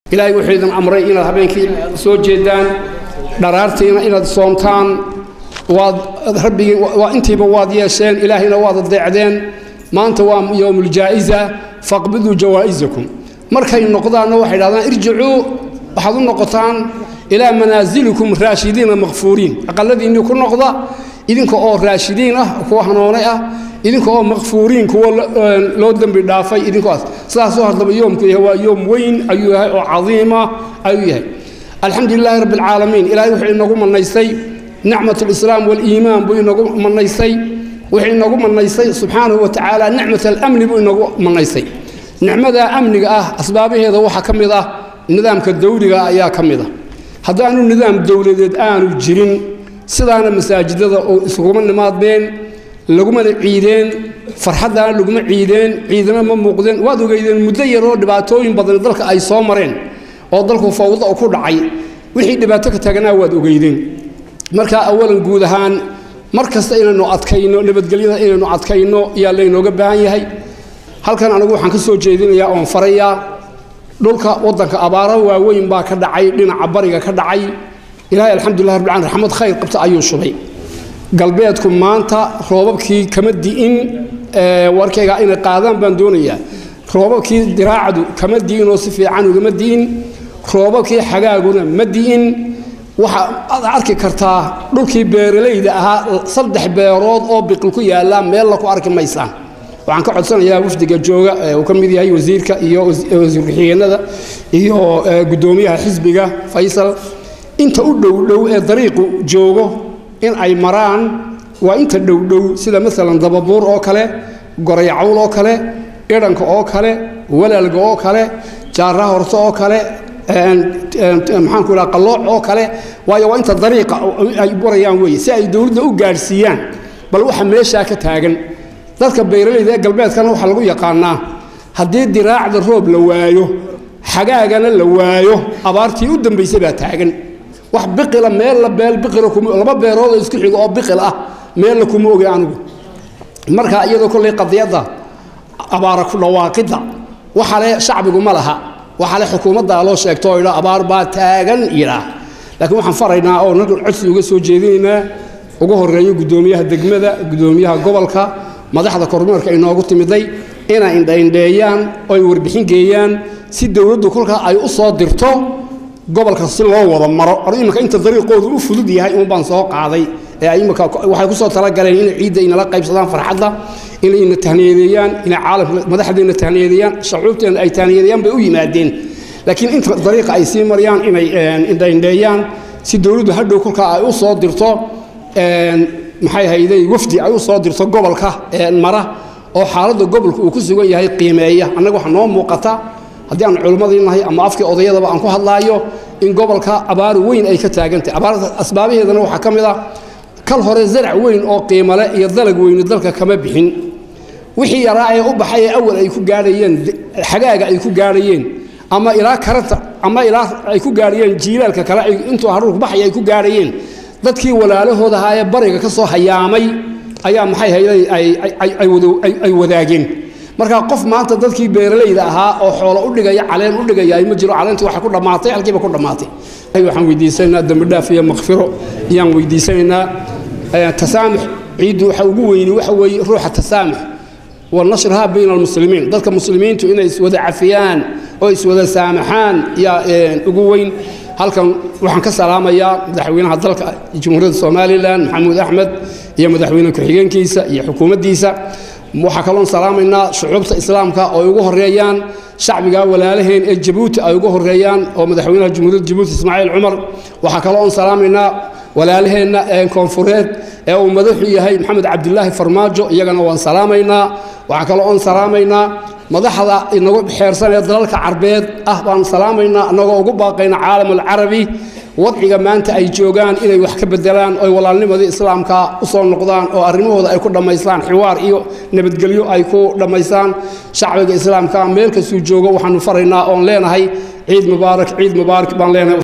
ilaahay wuxuu idin amray inaad habeenkii soo jeedaan dharaartiina inaad soomtaan waad rabbigii waa intiiba waad yeesheen ilaahayna waad adeecdeen maanta waa yowmuljaa'iza faqbiduu jawaa'isakum markay noqdaanna waxay dhahdaan irjicuu waxaad u noqotaan ilaa manaasilikum raashidiina makfuuriin aqaladiinnii ku noqda idinka oo raashidiin ah kuwa hanoonay ah idinka oo makfuuriin kuwa loo dembi dhaafay idinkoas sidaasoo haddaba yoomku yahay waa yoom weyn ayuu yahay oo cadiima ayuu yahay alxamdu lilaahi rabbi alcaalamiin ilaahay wuxuu inagu manaystay nicmat alislaam waaliimaan buu inagu manaystay wuxuu inagu manaystay subxaanahu wa tacaala nicmat alamni buu inagu manaystay nicmada amniga ah asbaabaheeda waxaa ka mid ah nidaamka dawliga ayaa ka mid ah haddaanu nidaam dowladeed aanu jirin sidaana masaajidada oo iskuguma nimaadeen lagumana ciideen farxaddaana laguma ciideen ciidana ma muuqdeen waad ogeydeen muddo yaroo dhibaatooyin badan dalka ay soo mareen oo dalku fawda ku dhacay wixii dhibaato ka taaganaa waad ogeydeen marka awalan guud ahaan mar kasta inaynu adkayno nabadgelyada inaynu adkayno ayaa laynooga baahan yahay halkan anigu waxaan ka soo jeedinayaa oon farayaa dhulka waddanka abaaro waaweyn baa ka dhacay dhinaca bariga ka dhacay ilaahay alxamdulilah rabbil caalamiin raxmad khayr qabta ayuu shubay galbeedku maanta roobabkii kama di'in warkayga inay qaadaan baan doonayaa roobabkii diraacdu kama di'inoo si fiican ugama di'in roobabkii xagaaguna ma di'in waxa aad arki kartaa dhulkii beeralayda ahaa saddex beerood oo biqil ku yaallaa meella ku arki maysaan waxaan ka codsanayaa wafdiga jooga uu ka mid yahay wasiirka iyo wasiir-ku-xigeenada iyo guddoomiyaha xisbiga faysal inta u dhowdhow ee dariiqu joogo in ay maraan waa inta dhowdhow sida maalan dababuur oo kale gorayacawl oo kale idhanka oo kale walaalga oo kale jaara horto oo kale maxaanku idhaha qallooc oo kale waayo waa inta dariiqa ay barayaan weeye si ay dowladda u gaadhsiiyaan bal waxa meeshaa ka taagan dadka beeralayda ee galbeedkana waxaa lagu yaqaanaa haddii diraacda roob la waayo xagaagana la waayo abaartii u dambaysay baa taagan wax biqila meella beel biqila kuma laba beerood oo isku xigo oo biqil ah meella kuma ogi anigu marka iyadoo kollay qadiyadda abaara ku dhawaaqidda waxa le shacbigu ma laha waxa le xukuumaddaa loo sheegto oo idhaa abaar baa taagan yidhaah laakiin waxaan faraynaa oo nagan codsi uga soo jeedinaynaa ugu horreeyo guddoomiyaha degmada guddoomiyaha gobolka madaxda kormeerka inoogu timiday inay indhaindheeyaan oo ay warbixin geeyaan si dowladdu kolkaa ay u soo dirto gobolka si loo wada maro or iminka inta dariiqoodu u fudud yahay un baan soo qaaday ee imika waxay ku soo talagaleen inay ciidda inala qaybsadaan farxadda inayna tahniyadeeyaan inay caalamka madaxdeena tahniyadeeyaan shacuubteena ay tahniyadeeyaan bay u yimaadeen laakiin inta dariiqa ay sii marayaan inay indhaindheeyaan si dowladdu hadhow kolkaa ay u soo dirto maxay hayday wafdi ay u soo dirto gobolka mara oo xaaladda gobolka uu ku sugan yahay qiimeeya annaga waxaa noo muuqata haddii aan culimmadii nahay ama afkii odayadaba aan ku hadlaayo in gobolka abaar weyn ay ka taagantahy abaarta asbaabaheedana waxaa ka mid ah kal hore zarac weyn oo qiimale iyo dalag weyni dalka kama bixin wixii yaraa ee u baxay ee awal ay ku gaadhayeen xagaaga ay ku gaadhayeen ama ilaa karanta ama ilaa ay ku gaadhayeen jiilaalka kale intuu haruurku baxay ay ku gaadhayeen dadkii walaalahooda ahaa ee bariga ka soo hayaamay ayaa maxay hayday ay wadaageen marka qof maanta dadkii beeralayda ahaa oo xoolo u dhigaya caleen u dhigaya ma jiro caleentii waxay ku dhammaatay halkiiba ku dhammaatay waxaan weydiisanaynaa dembi dhaaf iyo makfiro ayaan weydiisanaynaa tasaamux ciiddu waxa ugu weyni waxa weeye ruuxa tasaamux wa nashrihaa bayna almuslimiin dadka muslimiintu inay iswada cafiyaan oo iswada saamaxaan yaa ugu weyn halkan waxaan ka salaamayaa madaxweynaha dalka jamhuuriyadda somalilan maxamuud axmed iyo madaxweyne ku-xigeenkiisa iyo xukuumaddiisa waxaa kaloon salaamaynaa shucuubta islaamka oo ay ugu horeeyaan shacbiga walaalaheen ee jabuuti ay ugu horeeyaan oo madaxweynaha jamhuuriyadda jabuuti ismaaciil cumar waxaa kaloon salaamaynaa walaalaheenna koonfureed ee uu madaxu yahay maxamed cabdilaahi farmaajo iyagana waan salaamaynaa waxaa kaloo oon salaamaynaa madaxda inagu xeersan ee dalalka carbeed ah baan salaamaynaa annagoo ugu baaqayna caalam alcarabi wadciga maanta ay joogaan inay wax ka bedelaan oy walaalnimadii islaamka u soo noqdaan oo arrimahooda ay ku dhammaystaan xiwaar iyo nabadgelyo ay ku dhammaystaan shacbiga islaamka meel kastuu joogo waxaanu faraynaa oon leenahay ciid mubaarak ciid mubaarak baan leenahay